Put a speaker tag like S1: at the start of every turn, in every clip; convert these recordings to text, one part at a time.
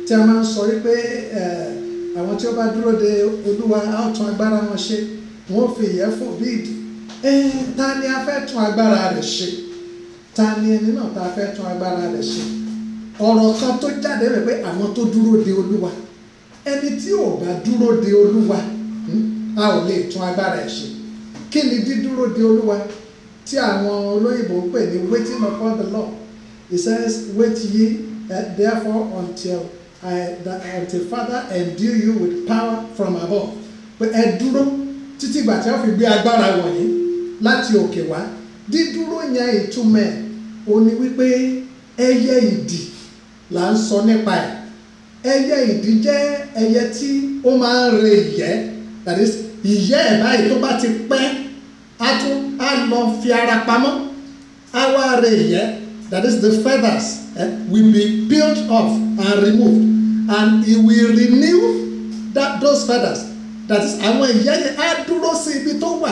S1: tí a máa ń sọ wípé àwọn tí ó bá dúró de olúwa á tún agbára wọn ṣe wọn ò fi ìyẹ́ fò bí ìdí ta ni a fẹ́ tún agbára rẹ̀ ṣe ta ni ẹni náà ta fẹ́ tún agbára rẹ̀ ṣe ọ̀rọ̀ kan tó jáde rẹ̀ pé àwọn tó dúró de olúwa ẹni tí ò bá dúró de olúwa a ò lè tún agbára ẹ̀ ṣe kí ni dídúró de olúwa tí àwọn olóyìnbó ń pè ní waiting upon the Lord he says wait ye uh, therefore until I that until Father endue you with power from above pé ẹ dúró títí ìgbà tí wọ́n fi gbé agbára wọ̀nyí láti òkè wá dídúró yẹn ìtumọ̀ ẹ̀ ó ní wípé ẹyẹ ìdì là ń sọ nípa ẹ̀ ẹyẹ ìdì jẹ́ ẹyẹ tí ó máa ń re ìyẹ́ that is ìyẹ́ ẹ̀ báyìí tó bá ti pẹ́ á tún á lọ fi ara pamọ́ á wá re ìyẹ́ that is the feathers eh, will be peeled off and removed and it will renew that those feathers that is àwọn ìyẹ́ yẹn á dúró sí ibi tó wà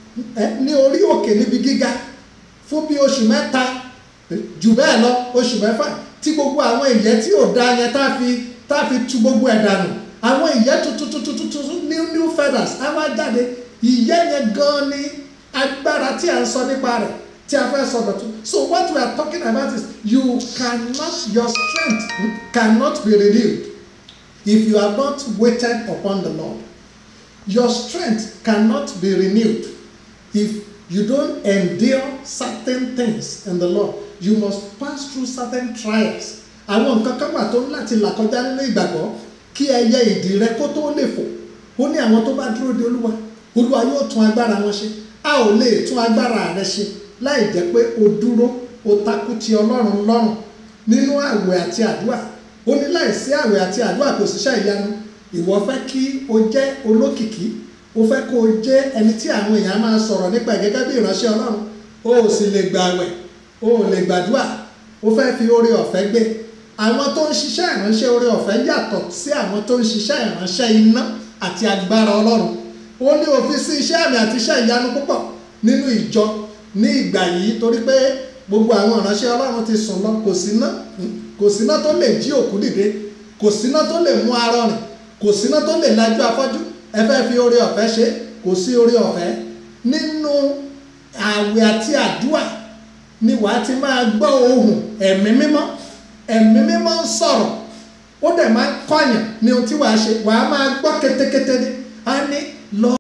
S1: ní orí òkè níbi gíga fún bí oṣù mẹ́ta jù bẹ́ẹ̀ lọ oṣù mẹ́fà tí gbogbo àwọn ìyẹ́ tí ò da yẹn tá fi tá fi tu gbogbo ẹ̀ dànù àwọn ìyẹ́ tuntun tuntun tuntun new new feathers á wá jáde ìyẹ́ yẹn gan ni agbára tí a ń sọ nípa rẹ̀ tí a fẹ́ sọ dọ̀tún so what we are talking about is you cannot your strength cannot be renewed if you are not waited upon the Lord your strength cannot be renewed if you don't endure certain things in the Lord you must pass through certain trials àwọn nǹkan kan wà tó ń láti là kọjá nínú ìgbàgbọ́ kí ẹyẹ ìdì rẹ kó tó lè fò ó ní àwọn tó bá dúró de olúwa olúwa yóò tún agbára wọn ṣe a ò lè tún agbára rẹ ṣe láì jẹ́ pé o dúró o takú ti ọlọ́run lọ́rùn nínú àwẹ̀ àti àdúrà ó ní láìsí àwẹ̀ àti àdúrà kò síṣẹ́ ìyanu ìwọ fẹ́ kí o jẹ́ olókìkí o fẹ́ kó o jẹ́ ẹni tí àwọn èèyàn máa sọ̀rọ̀ nípa ẹ̀ gẹ́gẹ́ bí ìránṣẹ́ ọlọ́run o ò sì lè gbàwẹ̀ o ò lè gbàdúrà o fẹ́ fi oore ọ̀fẹ́ gbé àwọn tó ń ṣiṣẹ́ ìránṣẹ́ oore ọ̀fẹ́ yàtọ̀ sí àwọn tó ń ṣiṣẹ́ ìránṣẹ́ iná àti agbára ọlọ́run ó ní òfin sí iṣẹ́ àmì àti iṣẹ́ ìyanu púpọ̀ nínú ìjọ ní ìgbà yìí torí pé gbogbo àwọn ìránṣẹ́ ọlọ́run ti sùn lọ kò síná kò síná tó lè jí òkú dìde kò síná tó lè mú arọ rìn kò síná tó lè lajú afọ́jú ẹ fẹ́ fi oore ọ̀fẹ́ ṣe kò sí oore ọ̀fẹ́ nínú àwẹ̀ àti àdúà ni wàá ti máa gbọ́ ohùn ẹ̀mí mímọ́ ẹ̀mí mímọ́ ń sọ̀rọ̀ ó dẹ̀ máa ń kọ́yàn ní ohun tí wàá ṣe wàá máa gbọ́ kétékété ní á ní lọ